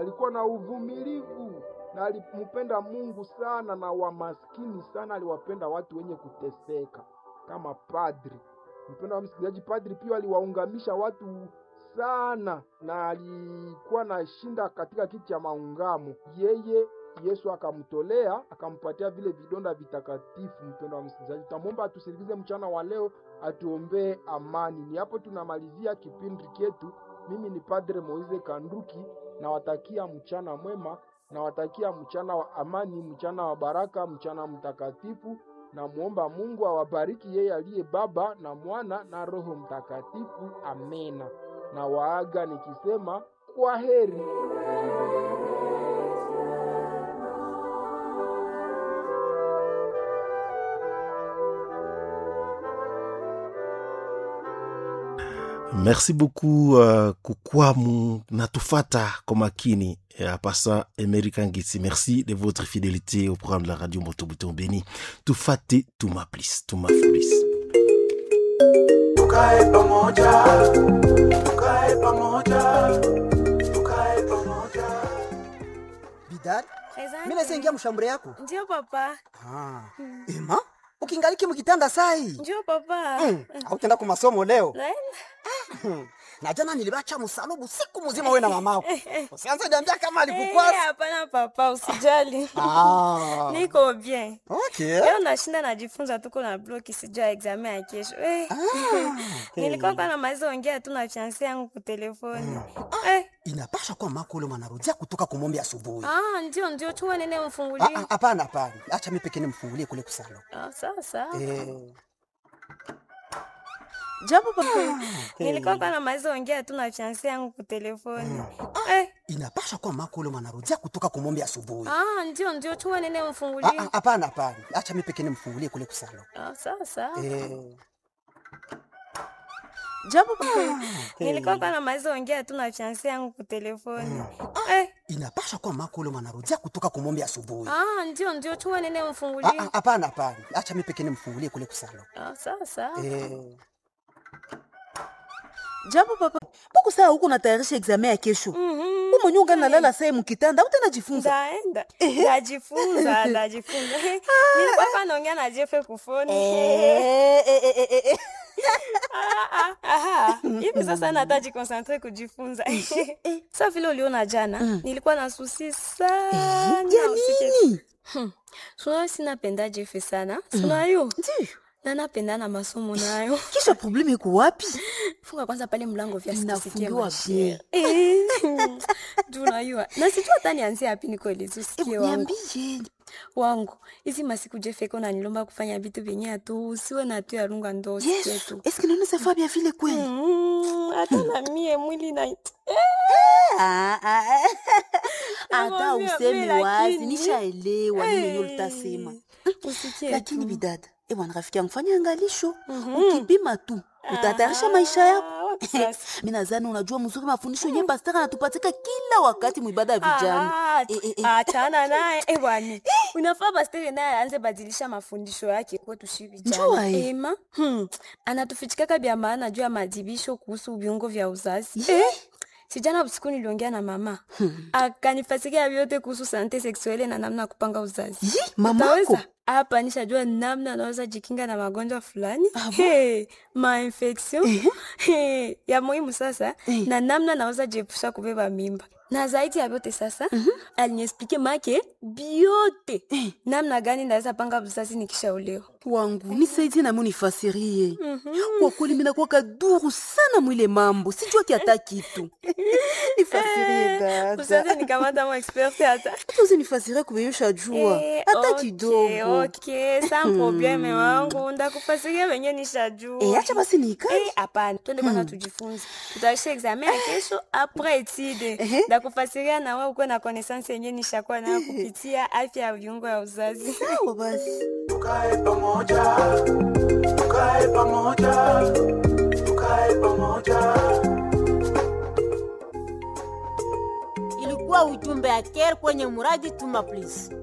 alikuwa na uvumilivu na alimpenda Mungu sana, na wamaskini sana, aliwapenda watu wenye kuteseka kama padri. Mpendwa wa msikilizaji, padri pia aliwaungamisha watu sana, na alikuwa na shinda katika kiti cha maungamo. Yeye Yesu akamtolea akampatia vile vidonda vitakatifu. Mpendwa wa msikilizaji, tutamwomba atusindikize mchana wa leo, atuombee amani. Ni hapo tunamalizia kipindi chetu. Mimi ni Padre Moize Kanduki, nawatakia mchana mwema, nawatakia mchana wa amani, mchana wa baraka, mchana mtakatifu. Namwomba Mungu awabariki yeye aliye Baba na Mwana na Roho Mtakatifu. Amena. Na waaga nikisema kwa heri. merci beaucoup uh, kukwamu natufata kwa makini en passant American Gitsi merci de votre fidélité au programme de la radio Motobuton Béni tufate tuma please tuma please tukae pamoja tukae pamoja tukae pamoja bidad Asante. mi nasengia mshambure yako Ndio papa. ah. ema ukingaliki mukitanda sai Ndio papa. mm. autenda ku masomo leo Naenda. na jana nilibacha msalubu siku mzima we na mamako usianze niambia kama Eh, alikukwasa Hapana papa, usijali. ah. Niko bien. okay. Leo nashinda najifunza tuko na bloki sijua examen ya kesho. Eh. Nilikuwa kwa namaliza ongea tu na fiancé yangu kwa telefoni. Eh. inapasha kuwa mako ule mwanarudia kutoka kumombe asubuhi Ah, ndio ndio chuma nene Ah, mfungulie. ah, hapana hapana acha mi pekee nimfungulie kule kusalo Ah, sasa. eh. Jambo papa. Nilikuwa kwa namaliza ongea tu na fiancé yangu kwa telefoni. Eh. inapasha kuwa mako ule mwanarudia kutoka kumombe asubuhi Ah, ndio ndio chuma nene Ah, mfungulie. ah, hapana hapana acha mi pekee nimfungulie kule kusalo Ah, sasa. eh. Jambo papa. Nilikuwa kwa namaliza ongea tu na fiancé yangu kwa telefoni. Eh. inapasha kuwa mako ule mwanarudia kutoka kumombe asubuhi Ah, ndio ndio chuma nene Ah, mfungulie. ah, hapana hapana acha mi pekee nimfungulie kule kusalo Ah, sasa. eh. jambo papa buku saa huku natayarisha examen ya kesho Mhm. umwenye unga nalala saa mukitanda utanajifunza Ndaenda. Ndajifunza, ndajifunza. Nilikuwa hapa naongea na Jeff kufoni. Ah, ah, aha. Hivi sasa nataji concentrate kujifunza. Sasa vile uliona jana, nilikuwa na susi sana. ya usikie nini Sio sinapenda Jeff sana. Sio hiyo. Ndiyo. Na napenda na masomo nayo. kisha probleme iko wapi Funga kwanza pale mlango vya sisikie Inafungiwa mashere. bien. Eh. Tunajua. Na sijua hata nianzie wapi nikueleze usikie wangu. niambie wangu hizi masiku jefeko nanilomba kufanya vitu vyenye atu usiwe na tu yarunga ndo usikie yesu tu eske naoneza fa bia vile kweli Mm, hata na mie mwili na Ah, ah, ah. hata Nakwambia, useme mimi wazi lakini- nishaelewa nini yenye Eh, ulitasema usikie lakini tu. bidada ebwana rafiki yangu fanya angalisho ukipima tu utatayarisha maisha yako Ah, wapi sasa? mi nadhani unajua mzuri mafundisho yenye pastaka anatupatika kila wakati mwibada ya vijana Ah, Eh, eh, eh. achana naye eh, bwana unafaa pastere naye aanze badilisha mafundisho yake kwetu shi Njua, vijana eh. ema hmm. anatufichikaka vya maana juu ya madibisho kuhusu viungo vya uzazi eh? sijana usiku niliongea na mama hmm. akanifasikia vyote kuhusu sante seksuele na namna ya kupanga uzazi Yi, mamako Utaweza? hapa nishajua namna anaweza jikinga na magonjwa fulani hey, mainfection hey, ya muhimu sasa Eh. na namna naweza jiepusha kubeba mimba na zaidi ya vyote sasa aliniexplike make biote namna gani naweza panga uzazi nikishaolewa wangu nisaidie nami unifasirie kwa kweli minakuwa kaduru sana mwile mambo sijua kiata kitu nifasirie usaze dada nikamata mo expert hata hata usinifasirie kubeyusha jua Eh, hata okay, kidogo okay, sa probleme wangu ndakufasiria venye nishajua Eh, acha basi niikae Eh, hapana twende kwanza tujifunze tutaisha examen ya kesho apres etide ndakufasiria na wewe ukuwe na connaissance yenye nishakuwa nayo kupitia afya ya viungo ya uzazi sawa basi tukae pamoja tukae pamoja tukae pamoja ilikuwa ujumbe ya care kwenye muradi tuma please